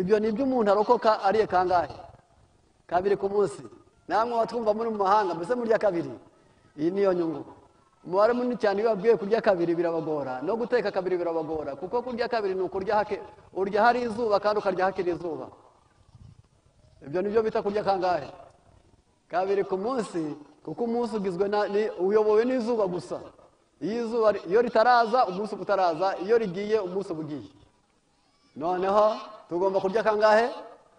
ibyo ni ibyo umuntu arokoka ariye kangahe kabiri ku munsi namwe watwumva muri mu mahanga mbese murya kabiri iyi niyo nyungu umubare munini cyane iyo babwiye kurya kabiri birabagora no guteka kabiri birabagora kuko kurya kabiri ni ukurya hake urya hari izuba kandi ukarya hakiri izuba ibyo ni byo bita kurya kangahe kabiri ku munsi kuko umunsi ugizwe na ni- uyobowe n'izuba gusa iyo izuba iyo ritaraza umunsi uba utaraza iyo rigiye umunsi uba ugiye noneho tugomba kurya kangahe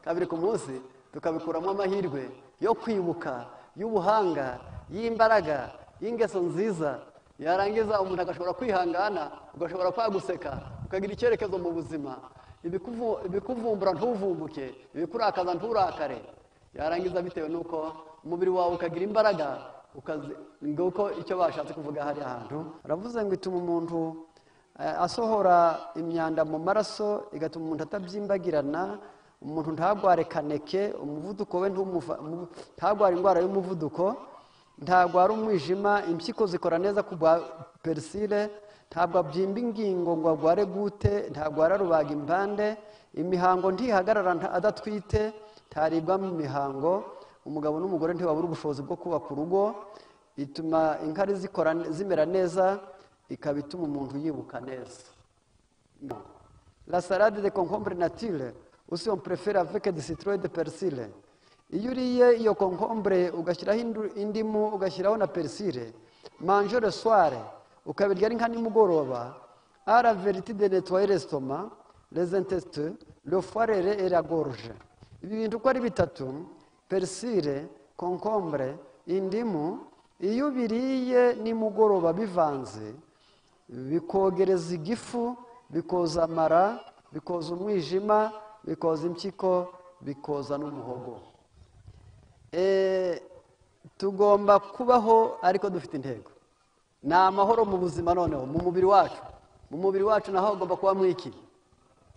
kabiri ku munsi tukabikuramo amahirwe yo kwibuka y'ubuhanga y'imbaraga y'ingeso nziza yarangiza umuntu agashobora kwihangana ugashobora kwaguseka ukagira icyerekezo mu buzima ibikuvu- ibikuvumbura ntuvumbuke ibikurakaza nturakare yarangiza bitewe n'uko umubiri wawe ukagira imbaraga ukazi nguko icyo bashatse kuvuga hari ahantu aravuze ngo ituma umuntu eh, asohora imyanda mu maraso igatuma umuntu atabyimbagirana umuntu ntagware kaneke umuvuduko we ntumuva- mu- ntagware indwara y'umuvuduko ntagware umwijima impyiko zikora neza ku bwa perisire ntabwo abyimba ingingo ngo agware gute ntagwara rubaga impande imihango ntihagarara nta- adatwite ntaribwa mu mihango umugabo n'umugore ntibabura ubushobozi bwo kubaka urugo ituma inkari zikora zimera neza ikaba ituma umuntu yibuka neza la salade de concombre nature usi on prefere avec des citrouilles de persile iyo uriye iyo concombre ugashyiraho indu- indimu ugashyiraho na persile mange le soir ukabirya ari nka nimugoroba a la verite de nettoyer l'estomac les intestins le foirere et la gorge ibi bintu uko ari bitatu persile concombre indimu iyo ubiriye nimugoroba bivanze bikogereza igifu bikoza amara bikoza umwijima bikoza impyiko bikoza n'umuhogo Eh, tugomba kubaho ariko dufite intego ni amahoro mu buzima noneho mu mubiri wacu mu mubiri wacu naho hagomba kuba mwiki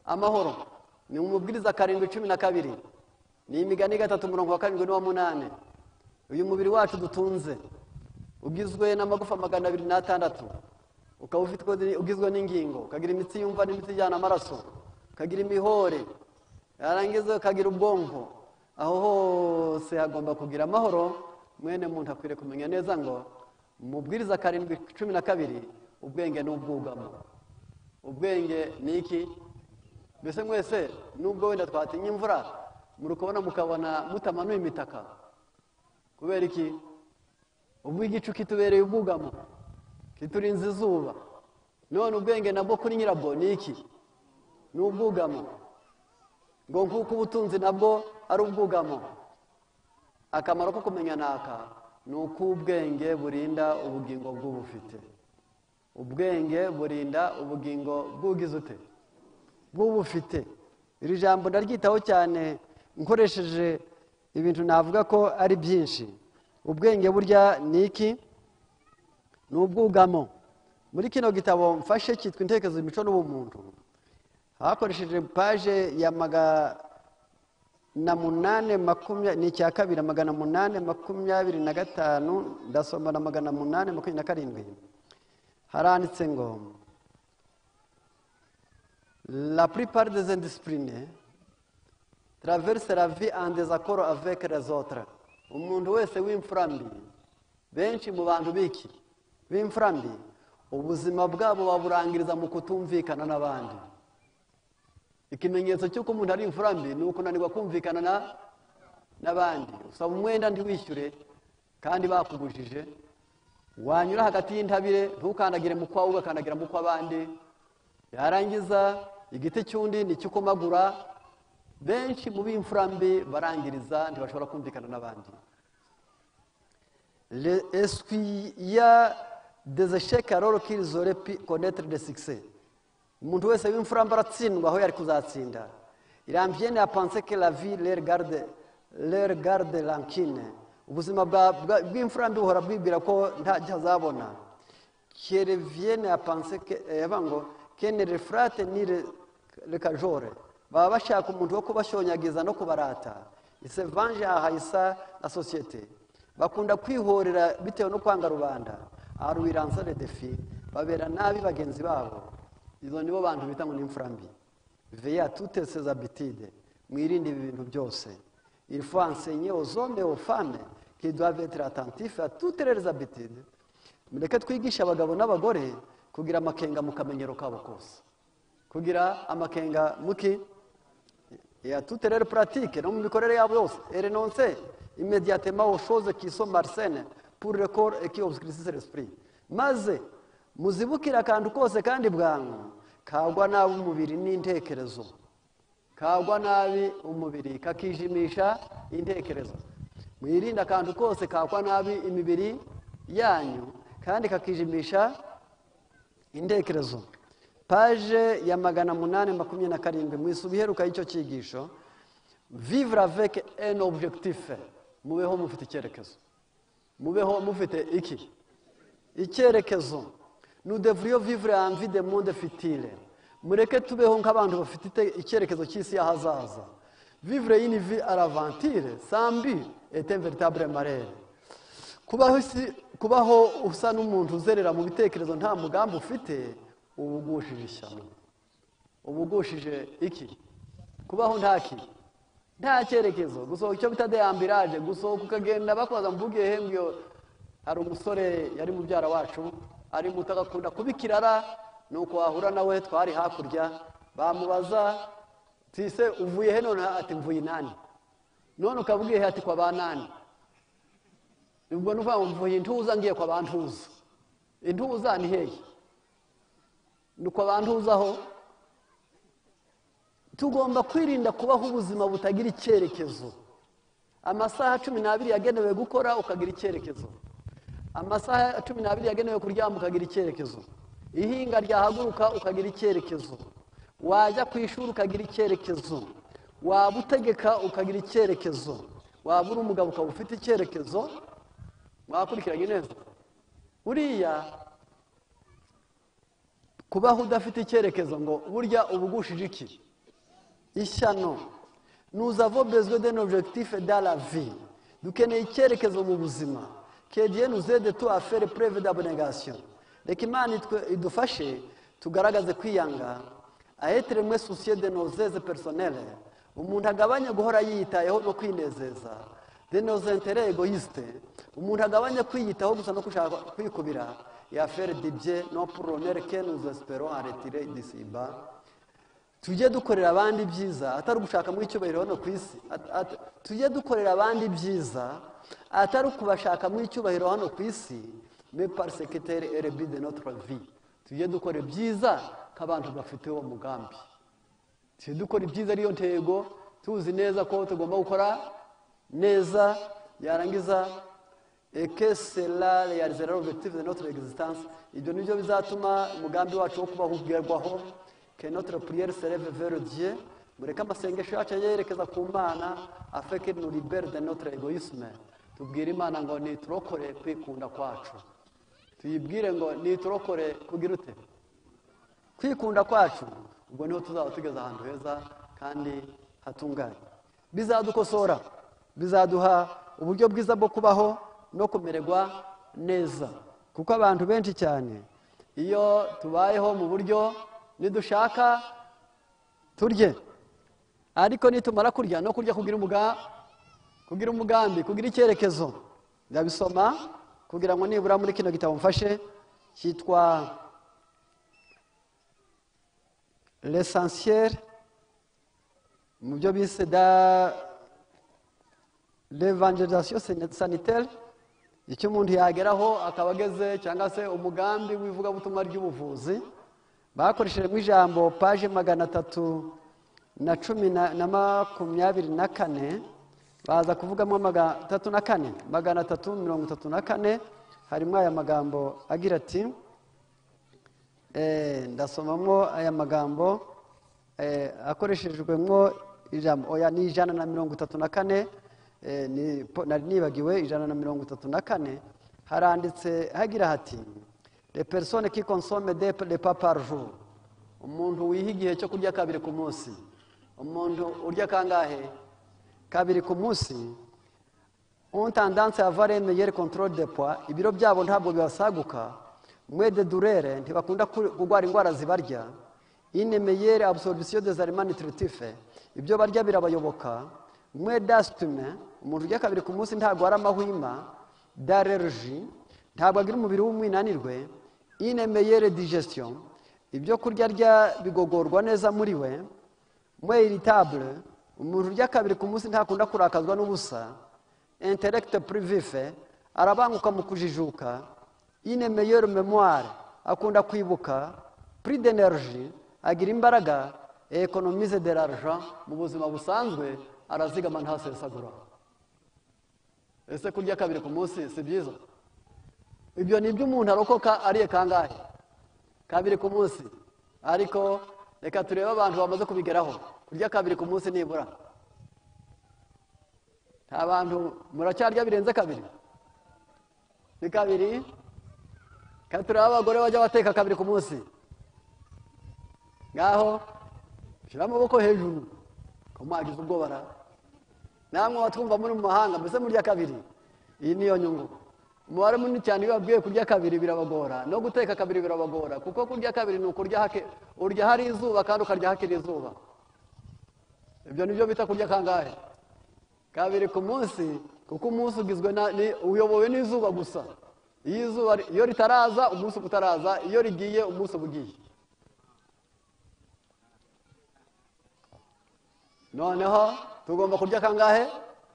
amahoro ni umubwiriza karindwi cumi na kabiri ni imigani gatatu murongo wa karindwi n'uwa munani uyu mubiri wacu dutunze ugizwe n'amagufa magana abiri n'atandatu ukaba ufite- ugizwe n'ingingo ukagira imitsi yumva n'imitsi ijyana amaraso ukagira imihore yarangiza ukagira ubwonko aho hose hagomba kugira amahoro mwene muntu akwiriye kumenya neza ngo mubwiriza karindwi cumi na kabiri ubwenge ni ubwugamo ubwenge ni iki mbese mwese nubwo wenda twatinya imvura muri kubona mukabona mutamanuye imitaka kubera iki ubwo igicu kitubereye ubwugamo kiturinze izuba none ubwenge nabwo kuri nyirabwo ni iki ni ubwugamo ngo nk'uko ubutunzi nabwo ari ubwugamo akamaro ko kumenya naka ni uko ubwenge burinda ubugingo bw'ubufite ubwenge burinda ubugingo bw'ugize ute bw'ubufite iri jambo ndaryitaho cyane nkoresheje ibintu navuga ko ari byinshi ubwenge burya ni iki ni ubwugamo muri kino gitabo mfashe cyitwa intekerezo imico n'ubumuntu hakoresheje paje ya magana munani makumyabiri ni icya kabiri magana munani makumyabiri na gatanu ndasoma na magana munani makumyabiri na karindwi haranditse ngo la plupart des indisciplinés traverse la vie en désaccord avec les autres umuntu wese w'imfurambi benshi mu bantu biki b'imfurambi ubuzima bwabo baburangiriza mu kutumvikana n'abandi ikimenyetso cy'uko umuntu ari imfurambi ni ukunanirwa kumvikana na- n'abandi usaba umwenda ntiwishyure kandi bakubujije wanyura hagati y'intabire ntukandagire mu kwawe ugakandagira mu kw'abandi yarangiza igiti cy'undi ni icy'ukomagura benshi mu b'imfurambi barangiriza ntibashobora kumvikana n'abandi Le- Est-ce qu'il y a des échecs alors qu'ils auraient pu connaître des succès umuntu wese w'imfuramba aratsindwa aho yari kuzatsinda irambiene apanse que la vie les regarde les regarde rankine ubuzima bwa- bwa- bw'imfurambi buhora bwibwira ko nta cyo azabona kereviene apanse que yava ngo kene refrate ni re- rekajore baba bashaka umuntu wo kubashonyagiza no kubarata isevange ahayisa na sosiyete bakunda kwihorera bitewe no kwanga rubanda aruwiransa redefi babera nabi bagenzi babo izo nibo bantu bita ngo ni imfurambi veya tute sezabitide mwirinde ibi bintu byose il faut enseigner aux hommes et aux femmes qui doivent être attentifs à toutes leurs habitudes mureke twigishe abagabo n'abagore kugira amakenga mu kamenyero kabo kose kugira amakenga muki ya toute leur pratique no mu mikorere yabo yose renoncer immédiatement aux choses qui sont malsaines pour le corps et qui obscurcissent l'esprit maze muzibukire akantu kose kandi bwangu kagwa nabi umubiri n'intekerezo kagwa nabi umubiri kakijimisha intekerezo mwirinde akantu kose kagwa nabi imibiri yanyu kandi kakijimisha intekerezo paje ya magana munani makumyabiri na karindwi mwisuba iheruka y'icyo cyigisho vivre avec un objectif mubeho mufite icyerekezo mubeho mufite iki icyerekezo nous devrions vivre envie de monde fitile mureke tubeho nk'abantu bafite icyerekezo cy'isi y'ahazaza vivre une vie à l'aventure sans but est un véritable marere kubaho isi kubaho usa n'umuntu uzerera mu bitekerezo nta mugambi ufite uba ugushije ishyano uba ugushije iki kubaho nta ki nta cyerekezo gusohoka icyo bita deyambiraje gusohoka ukagenda bakoza mvuge hengiyo hari umusore yari mubyara wacu ari muto agakunda kuba ikirara nuko wahura nawe twari hakurya bamubaza tise uvuye he none ati mvuye inani none ukabwiye he ati kwa ba nani ubwo nuvuga ngo mvuye intuza ngiye kwa ba ntuza intuza ni hehe nuko bantuzaho tugomba kwirinda kubaho ubuzima butagira icyerekezo amasaha cumi n'abiri yagenewe gukora ukagira icyerekezo amasaha cumi n'abiri yagenewe kuryama ukagira icyerekezo ihinga ryahaguruka ukagira icyerekezo wajya ku ishuri ukagira icyerekezo waba utegeka ukagira icyerekezo waba uri umugabo ukaba ufite icyerekezo mwakurikiranye neza buriya kubaho udafite icyerekezo ngo burya uba ugushije iki ishyano nuzavo bezwe de n'objectif da la vie dukeneye icyerekezo mu buzima kediye nuzede tu afere preve d'abnegation reka imana idufashe tugaragaze kwiyanga ahetere mwe sosiye de nozeze personnele umuntu agabanya guhora yiyitayeho no kwinezeza de nozentere egoyiste umuntu agabanya kwiyitaho gusa no gushaka kwikubira yafere dibye no puronere ke nuzespero aretire disiba tujye dukorera abandi byiza atari ugushaka mu icyubahiro hano ku isi tujye dukorera abandi byiza atari ukubashaka mu icyubahiro hano ku isi me parisekitere erebi de notre vie tujye dukora ibyiza nk'abantu bafite uwo mugambi tujye dukora ibyiza ariyo ntego tuzi neza ko tugomba gukora neza yarangiza eke sera realizera objective de notre existence ibyo nibyo bizatuma umugambi wacu wo kubaho ugerwaho que notre prière se lève vers Dieu mureke amasengesho yacu yerekeza ku mana afin que nous libère de notre égoïsme tubwire imana ngo niturokore kwikunda kwacu tuyibwire ngo niturokore kugira ute kwikunda kwacu ubwo niho tuzaba tugeze ahantu heza kandi hatunganye bizadukosora bizaduha uburyo bwiza bwo kubaho no kumererwa neza kuko abantu benshi cyane iyo tubayeho mu buryo nidushaka turye ariko nitumara kurya no kurya kugira umugambi kugira icyerekezo ndabisoma kugira ngo nibura muri kino gitabo mfashe cyitwa lesansiyeri mu byo bise da levangerizasiyo saniteri icyo umuntu yageraho akaba ageze cyangwa se umugambi w'ivugabutumwa ry'ubuvuzi bakoreshejemo ijambo paje magana atatu na cumi na makumyabiri na kane baza kuvugamo magana atatu na kane magana atatu mirongo itatu na kane harimo aya magambo agira ati ndasomamo aya magambo akoreshejwemo ijambo oya ni ijana na mirongo itatu na kane nari nibagiwe ijana na mirongo itatu na kane haranditse hagira hati le persone qui consomme de le par jour umuntu wiha igihe cyo kurya kabiri ku munsi umuntu urya kangahe kabiri ku munsi ont tendance avoir une meilleure contrôle de poids ibiro byabo ntabwo bibasaguka mwe de durere ntibakunda kurwara indwara zibarya une meilleure absorption des aliments nutritifs ibyo barya birabayoboka mwe dasitume umuntu urya kabiri ku munsi ntarwara amahwima dareruji ntabwo agira umubiri w'umwinanirwe inemeyere digesitiyo ibyo kurya rya bigogorwa neza muri we mwe iritabure umuntu urya kabiri ku munsi ntakunda kurakazwa n'ubusa interegite purivife arabanguka mu kujijuka inemeyere memuware akunda kwibuka puridenerji agira imbaraga ekonomize de l'argent mu buzima busanzwe arazigama ntasesagura ese kurya kabiri ku munsi si byiza ibyo ni ibyo umuntu arokoka ariye kangahe kabiri ku munsi ariko reka turebe abantu bamaze kubigeraho kurya kabiri ku munsi nibura nta bantu muracyarya birenze kabiri ni kabiri reka turebe abagore bajya bateka kabiri ku munsi ngaho shyira amaboko hejuru ukamuhagiza ubwo bara namwe watwumva muri mu mahanga mbese murya kabiri iyi niyo nyungu umubare munini cyane iyo babwiye kurya kabiri birabagora no guteka kabiri birabagora kuko kurya kabiri ni ukurya hake urya hari izuba kandi ukarya hakiri izuba ibyo ni byo bita kurya kangahe kabiri ku munsi kuko umunsi ugizwe uyobowe n'izuba gusa iyo izuba iyo ritaraza umunsi uba utaraza iyo rigiye umunsi uba ugiye noneho tugomba kurya kangahe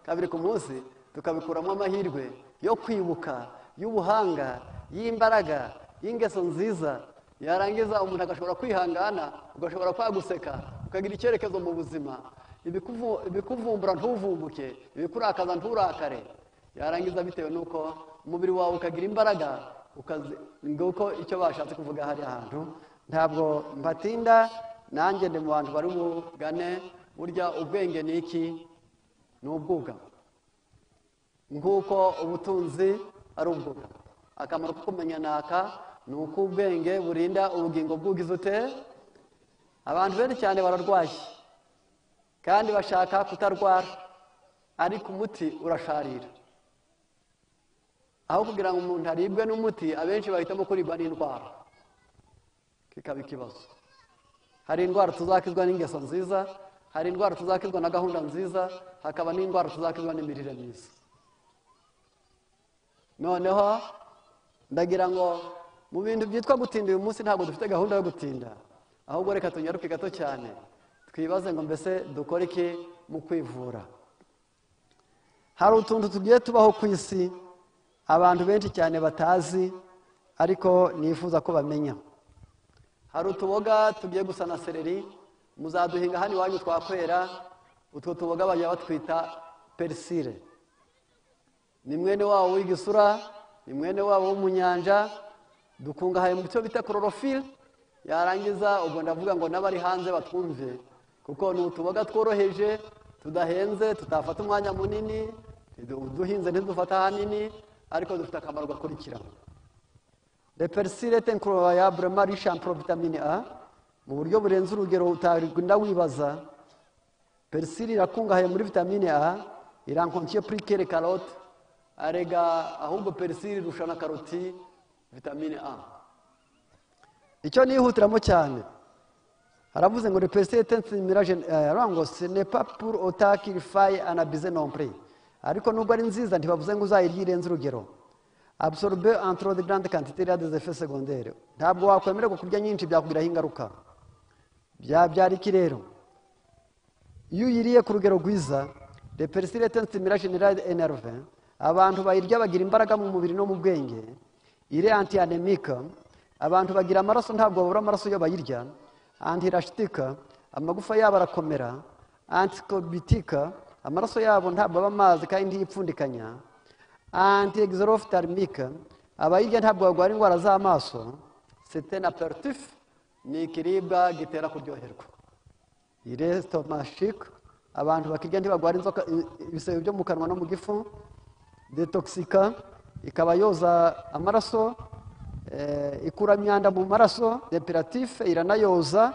kabiri ku munsi tukabikuramo amahirwe yo kwibuka y'ubuhanga y'imbaraga y'ingeso nziza yarangiza umuntu agashobora kwihangana ugashobora kwaguseka ukagira icyerekezo mu buzima ibikuvumbura ntuvumbuke ibikurakaza nturakare yarangiza bitewe n'uko umubiri wawe ukagira imbaraga nguko icyo bashatse kuvuga hariya hantu ntabwo mbatinda nanjye ndi mu bantu bari bugane burya ubwenge ni iki ni ubwugamo nk'uko ubutunzi ari ubwugamo akamaro ko kumenya naka ni uko ubwenge burinda ubugingo bw'ubwiza ute abantu benshi cyane bararwaye kandi bashaka kutarwara ariko umuti urasharira aho kugira ngo umuntu aribwe n'umuti abenshi bahitamo kuribwa n'indwara kikaba ikibazo hari indwara tuzakizwa n'ingeso nziza hari indwara tuzakizwa na gahunda nziza hakaba n'indwara tuzakizwa n'imirire myiza noneho ndagira ngo mu bintu byitwa gutinda uyu munsi ntabwo dufite gahunda yo gutinda ahubwo reka tunyaruke gato cyane twibaze ngo mbese dukore iki mu kwivura hari utuntu tugiye tubaho ku isi abantu benshi cyane batazi ariko nifuza ko bamenya hari utuboga tugiye gusa na sereri muzaduhinga hano iwanyu twakwera utwo tuboga bajya batwita perisire ni mwene wabo w'igisura ni mwene wabo w'umunyanja dukungahaye mu cyo bita kororofire yarangiza ubwo ndavuga ngo n'abari hanze batwumve kuko ni utuboga tworoheje tudahenze tutafata umwanya munini uduhinze ntidufata ahanini ariko dufite akamaro gakurikira reperisire tenkuroyabure marishampuro vitamine a mu buryo burenze urugero utarinda wibaza perisire irakungahaye muri vitamine a irankonkiye purikere karote arega ahubwo perisire irusha na karoti vitamine a icyo nihutiramo cyane haravuze ngo reperisire tensi miraje ngo senepa puru otaki rifayi anabize nompure ariko nubwo ari nziza ntibavuze ngo uzayirye irenze urugero abusorbe antro de grande quantité de dezefe segondere ntabwo wakwemererwa kurya nyinshi byakugiraho ingaruka byabyara iki rero iyo uyiriye ku rugero rwiza reperisire tensitimira generale enerve abantu bayirya bagira imbaraga mu mubiri no mu bwenge ire anti anemika abantu bagira amaraso ntabwo babura amaraso iyo bayirya anti rashitika amagufa yabo arakomera antikobitika amaraso yabo ntabwo aba amazi kandi ntiyipfundikanya anti egizorofitarmika abayirya ntabwo barwara indwara z'amaso sitena perutifu ni ikiribwa gitera kuryoherwa iyi resitomashike abantu bakirya ntibarwara inzoka ibisebe byo mu kanwa no mu gifu detoxika ikaba yoza amaraso ikura imyanda mu maraso depuratife iranayoza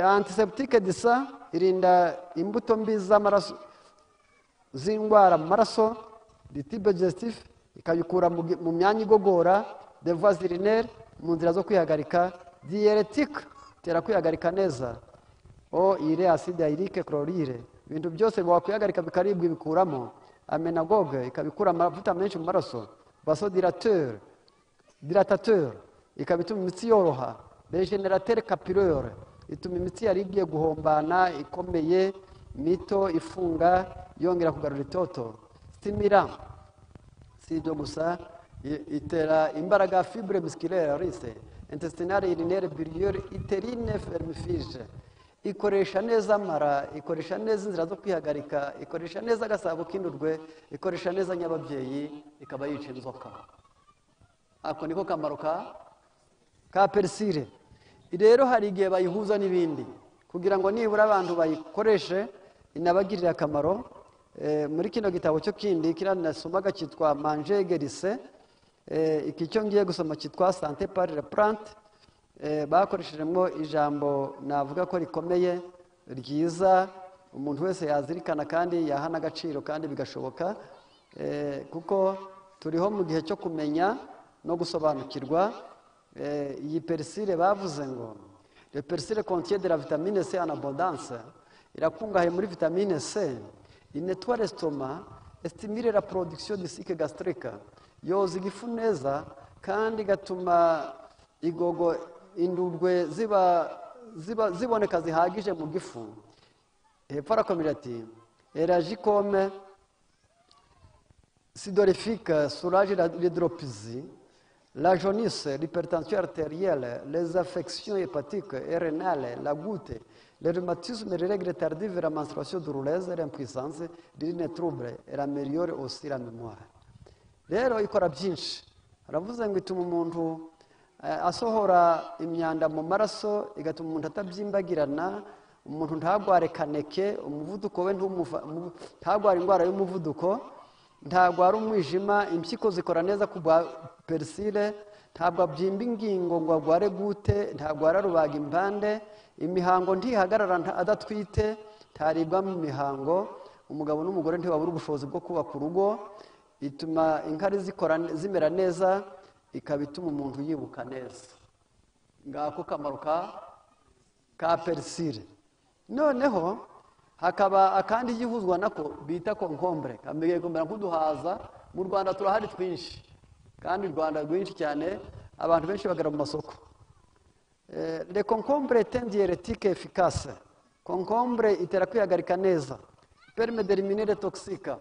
antiseptike disa irinda imbuto mbi z'amaraso z'indwara mu maraso ditibe gesitifu ikabikura mu myanya igogora devuwazirineri mu nzira zo kwihagarika diyeretika itera kwihagarika neza o ire acide airike chlorire ibintu byose wakwihagarika bikaribwa ibikuramo amenagoge ikabikura amavuta menshi mu maraso vasodirateur diratateur ikaba ituma imitsi yoroha regenerateur capillaire ituma imitsi yari igiye guhombana ikomeye mito ifunga yongera kugarura itoto stimira si ibyo gusa i- itera imbaraga fibre musculaire rise intestinale urinaire biliaire uterine fermifige ikoresha neza amara ikoresha neza inzira zo kwihagarika ikoresha neza agasabo k'indurwe ikoresha neza nyababyeyi ikaba yica inzoka ako niko kamaro ka ka perisire rero hari igihe bayihuza n'ibindi kugira ngo nibura abantu bayikoreshe inabagirire akamaro Eh, muri kino gitabo cyo kindi kiriya nasomaga cyitwa manje gerise iki cyo ngiye gusoma cyitwa sante pari la plante Eh, bakoreshejemo ijambo navuga ko rikomeye ryiza umuntu wese yazirikana kandi yaha n'agaciro kandi bigashoboka Eh, kuko turiho mu gihe cyo kumenya no gusobanukirwa Eh, iyi perisire bavuze ngo le perisire contient de la vitamine C en abondance irakungahaye muri vitamine C inetwa l'estomac estimire la production de sucre gastrique yoza igifu neza kandi igatuma igogo indurwe ziba ziba ziboneka zihagije mu gifu hepfo arakomeza ati eragikome sidorifique soulage la- l'hydropisie, la jaunisse, l'hypertension artérielle, les affections hépatiques et rénales, la goutte, le rhumatisme, les règles tardives, la menstruation douloureuse, l'impuissance, l'urine trouble, elle améliore aussi la mémoire. rero ikora byinshi haravuze ngo ituma umuntu eh, asohora imyanda mu maraso igatuma umuntu atabyimbagirana umuntu ntagware kaneke umuvuduko we ntumuva- mu- ntagware indwara y'umuvuduko ntagwara umwijima impyiko zikora neza ku bwa perisire ntabwo abyimba ingingo ngo agware gute ntagwara rubaga impande imihango ntihagarara nta- adatwite ntaribwa mu mihango umugabo n'umugore ntibabura ubushobozi bwo kubaka urugo ituma inkari zikora zimera neza ikaba ituma umuntu yibuka neza ngako kamaro ka ka perisire noneho hakaba akandi gihuzwa nako bita konkombure kamenya kumera nk'uduhaza mu rwanda turahari twinshi kandi u rwanda rwinshi cyane abantu benshi bagana mu masoko Eh, le concombre est un diurétique efficace. Concombre itera kwihagarika neza. Permet d'éliminer les toxiques.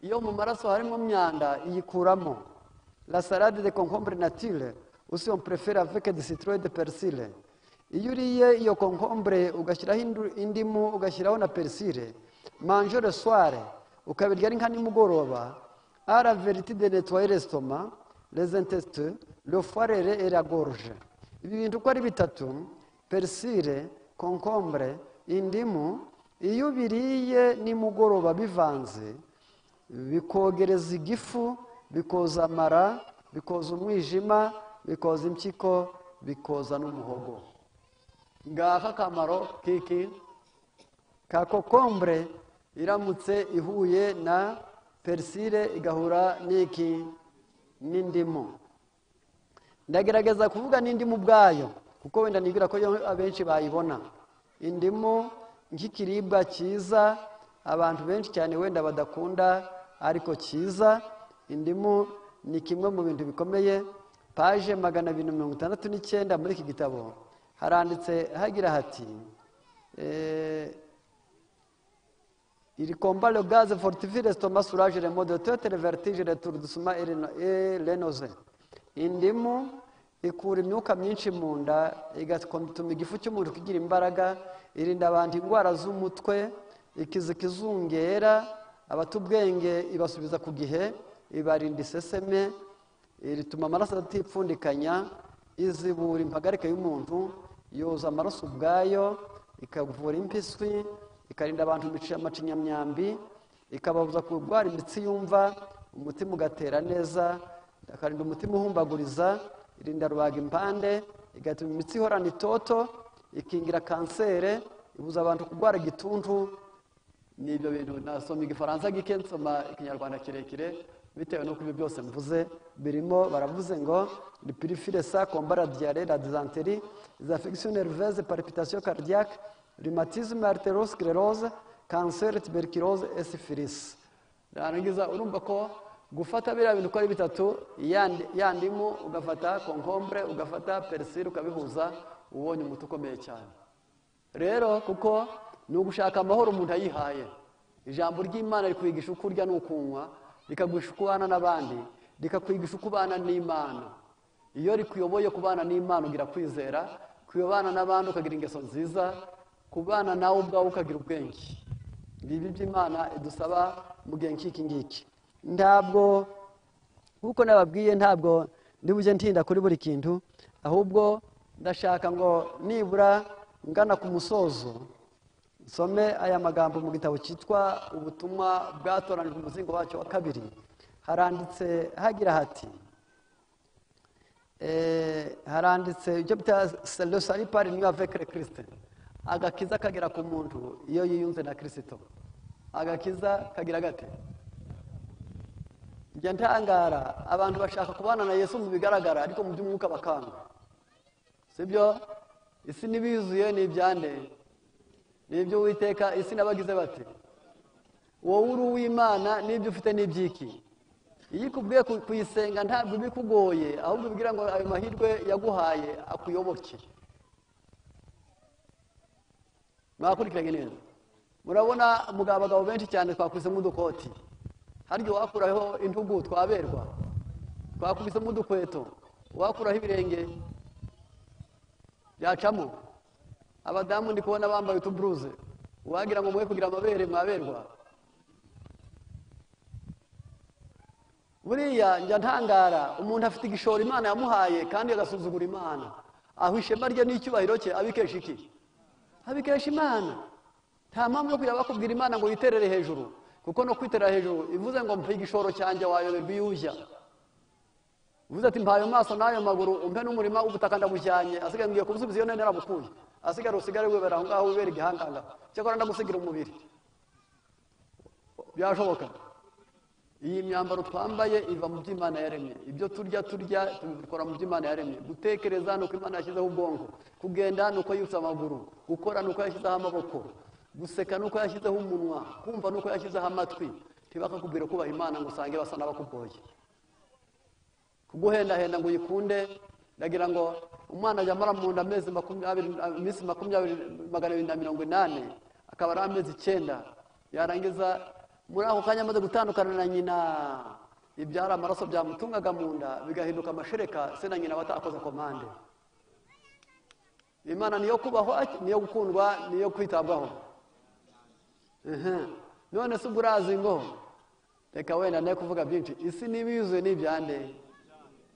Iyo mu maraso harimo myanda iyikuramo. La salade de concombre nature, ou si on préfère avec du citron et de persil. Iyo uriye iyo concombre ugashyiraho indu- indimu ugashyiraho na persil, mange le soir, ukabirya ari nka nimugoroba, à la vertu de nettoyer l'estomac, les intestins, le foie et la gorge. ibi bintu uko ari bitatu perisire konkombure indimu iyo biriye nimugoroba bivanze bikogereza igifu bikoza amara bikoza umwijima bikoza impyiko bikoza n'umuhogo ngaho akamaro k'iki ka kokombure iramutse ihuye na perisire igahura n'iki n'indimu ndagerageza kuvuga n'indimu ubwayo kuko wenda nibwira ko yo abenshi bayibona indimu nk'ikiribwa cyiza abantu benshi cyane wenda badakunda ariko cyiza indimu ni kimwe mu bintu bikomeye paje magana abiri mirongo itandatu n'icyenda muri iki gitabo haranditse hagira hati eh, Il combat le gaz, fortifie l'estomac, soulage les maux de tête, les vertiges, l'étourdissement et les- et les nausées. Indimu ikura imyuka myinshi mu nda, igatuma igifu cy'umubiri kigira imbaraga, irinda abantu indwara z'umutwe, ikiza ikizungera, abata ubwenge ibasubiza ku gihe, ibarinda iseseme, rituma amaraso atipfundikanya, izibura impagarike y'umuntu, yoza amaraso ubwayo, ikavura impiswi, ikarinda abantu imici- amacinyamyambi ikababuza kurwara imitsi yumva umutima ugatera neza akarinda umutima uhumbaguriza irinda rubaga impande igatuma imitsi ihorana itoto ikingira kanseri ibuza abantu kurwara igituntu ni ibyo bintu nasoma igifaransa gike nsoma ikinyarwanda kirekire bitewe n'uko ibyo byose mvuze bavuze birimo baravuze ngo ripirifire sa kombara diyare la dizanteri za fegisiyo nerveze paripitasiyo kardiyac rheumatisme arterosclerose kanseri tuberculose esifilisi narangiza urumva ko gufata biriya bintu uko ari bitatu yandi- yandimu ugafata konkombure ugafata perisire ukabihuza ubonye umuti ukomeye cyane rero kuko ni ugushaka amahoro umuntu ayihaye ijambo ry'imana rikwigisha uko urya n'ukunywa rikagwisha uko ubana n'abandi rikakwigisha uko ubana n'imana iyo rikuyoboye kubana n'imana ugira kwizera kuyobana n'abandi ukagira ingeso nziza kubana nawe ubwawe ukagira ubwenge ibi by'imana idusaba mu gihe nk'iki ngiki ntabwo nk'uko nababwiye ntabwo ndi bujye ntinda kuri buri kintu ahubwo ndashaka ngo nibura ngana ku musozo nsome aya magambo mu gitabo cyitwa ubutumwa bwatoranijwe umuzingo wacyo wa kabiri haranditse hagira hati Eh, haranditse ibyo bita le salut par union avec le christ agakiza kagera ku muntu iyo yiyunze na kirisito agakiza kagira gate njya ntangara abantu bashaka kubana na yesu mu bigaragara ariko mu by'umwuka bakanga sibyo isi n'ibiyuzuye ni ibyande ni ibyo uwiteka isi n'abagize bati wowe uri uw'imana n'ibyo ufite n'ibyiki iyo ikubwiye ku- kuyisenga ntabwo ibikugoye ahubwo ubwira ngo ayo mahirwe yaguhaye akuyoboke mwakurikiranye neza murabona mugabo abagabo benshi cyane twakubisemo udukoti harya uwakuraho intugu twaberwa twakubisemo udukweto uwakuraho ibirenge byacamo abadamu ndi kubona bambaye utuburuze uwagira ngo mwe kugira amabere mwaberwa buriya njya ntangara umuntu afite igishoro imana yamuhaye kandi agasuzugura imana aho ishema rye n'icyubahiro cye abikesha iki abikesha imana nta mpamvu yo kujya bakubwira imana ngo witerere hejuru kuko no kwiterera hejuru ivuze ngo mpe igishoro cyanjye wayoberwa iyo ujya uvuze ati mpaye amaso n'ayo maguru umpe n'umurima w'ubutaka ndabujyanye asigaye ngiye kubusubiza iyo nari narabukuye asigara usigare wibera aho ngaho wibera igihanganga cyakora ndagusigira umubiri byashoboka iyi myambaro twambaye iva mu byo imana yaremye ibyo turya turya tubikora mu byo imana yaremye gutekereza ni uko imana yashyizeho ubwonko kugenda ni uko yibutse amaguru gukora ni uko yashyizeho amaboko guseka ni uko yashyizeho umunwa kumva ni uko yashyizeho amatwi ntibakakubwire kubaha imana ngo usange basa n'abakugoye kuguhendahenda ngo uyikunde ndagira ngo umwana ajya amara mu nda amezi makumyabiri iminsi makumyabiri magana abiri na mirongo inani akaba ari amezi icyenda yarangiza muri ako kanya amaze gutandukana na nyina ibyari amaraso byamutungaga mu nda bigahinduka amashereka se na nyina batakoze komande imana niyo kubahwa niyo gukundwa niyo kwitabwaho Ehe. none se ubwo urazi ngo reka wenda ne kuvuga byinshi isi niba yuzuye n'ibyande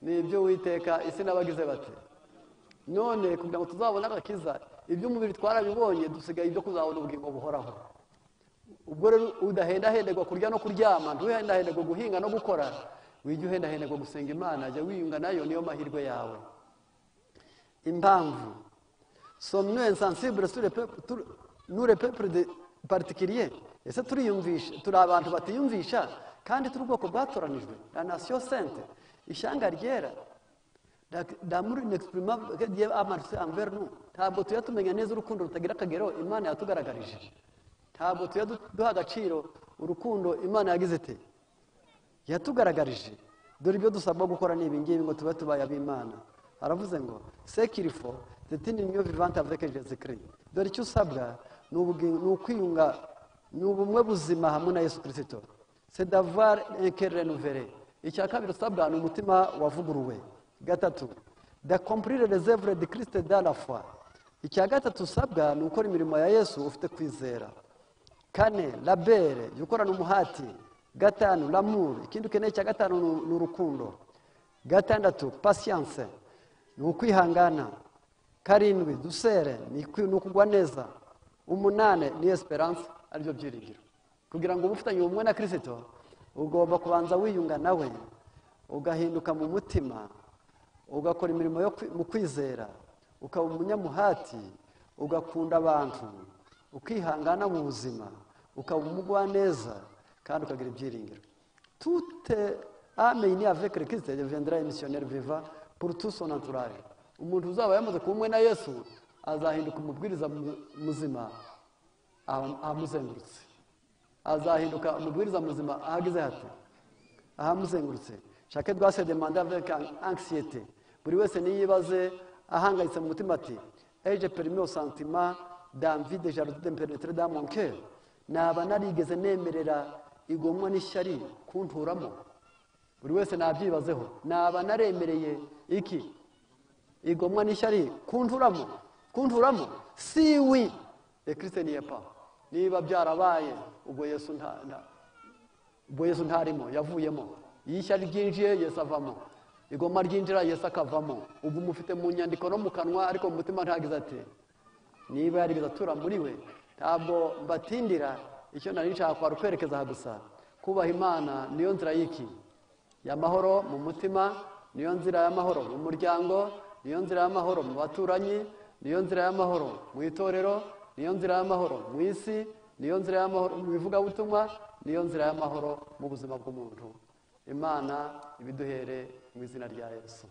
ni ibyo witeka isi n'abagize bati none kugira ngo tuzabone agakiza iby'umubiri twarabibonye dusigaye ibyo kuzabona ubugingo buhoraho ubwo rero udahendahenderwa kurya no kuryama ntuhendahenderwe guhinga no gukora wijya uhendahenderwa gusenga imana jya wiyunga nayo niyo mahirwe yawe impamvu sommes-nous insensibles sur le peuple, tout- nous le peuple de- particulier ese turiyumvisha turi abantu batiyumvisha kandi turi ubwoko bwatoranijwe la nation sainte ishyanga ryera La- l'amour inexprimable que Dieu a marché envers nous ntabwo tujya tumenya neza urukundo rutagira akagero imana yatugaragarije ntabwo tujya du- duha agaciro urukundo imana yagize ite yatugaragarije dore ibyo dusabwa gukora ni ibingibi ngo tube tubaye ab'imana aravuze ngo sekirifo tetini niyo vivante aveke jesikiri dore icyo usabwa ni ubugi- ni ukwiyunga ni ubumwe buzima hamwe na yesu kirisito sedavuwari enkeri renuvere icya kabiri usabwa ni umutima wavuguruwe gatatu da kompurire rezevure de kirisite da la foi icya gatatu usabwa ni ukora imirimo ya yesu ufite kwizera kane labere jya ukorana umuhati gatanu lamuru ikindi ukeneye cya gatanu ni- ni urukundo gatandatu pasiyanse ni ukwihangana karindwi dusere ni kwi- ni ukugwa neza umunane ni esperance aribyo byiringiro kugira ngo ube ufitanye ubumwe na kirisito ugomba kubanza wiyunga nawe ugahinduka mu mutima ugakora imirimo yo kwi- mu kwizera ukaba umunyamuhati ugakunda abantu ukihangana mu buzima ukaba umugwaneza kandi ukagira ibyiringiro tute amenye avec le christ deviendra missionnaire viva pour tout son entourage umuntu uzaba yamaze kumwe na yesu azahinduka umubwiriza mu- muzima aha- ahamuzengurutse azahinduka umubwiriza muzima ahageze hati ahamuzengurutse shake rwase de manda avec anxiyete buri wese niyibaze ahangayitse mu mutima ati eje perime au sentiment d'envie de jalousie de me pénétrer dans mon cœur naba narigeze nemerera igomwa n'ishyari kunturamo buri wese nabyibazeho naba naremereye iki igomwa n'ishyari kunturamo kunturamo si wi ekirisite niye pa niba byarabaye ubwo yesu nta nta- ubwo yesu ntarimo yavuyemo iyo ishyari ryinjiye yesu avamo igoma ryinjira yesu akavamo ubwo umufite mu nyandiko no mu kanwa ariko mu mutima ntagize ati niba yarigeze atura muri we ntabwo mbatindira icyo nari nshaka kwari ukwerekeza aha gusa kubaha imana niyo nzira y'iki y'amahoro mu mutima niyo nzira y'amahoro mu muryango niyo nzira y'amahoro mu baturanyi niyo nzira y'amahoro mu itorero niyo nzira y'amahoro mu isi niyo nzira y'amahoro mu bivugabutumwa niyo nzira y'amahoro mu buzima bw'umuntu imana ibiduhere mu izina rya yesu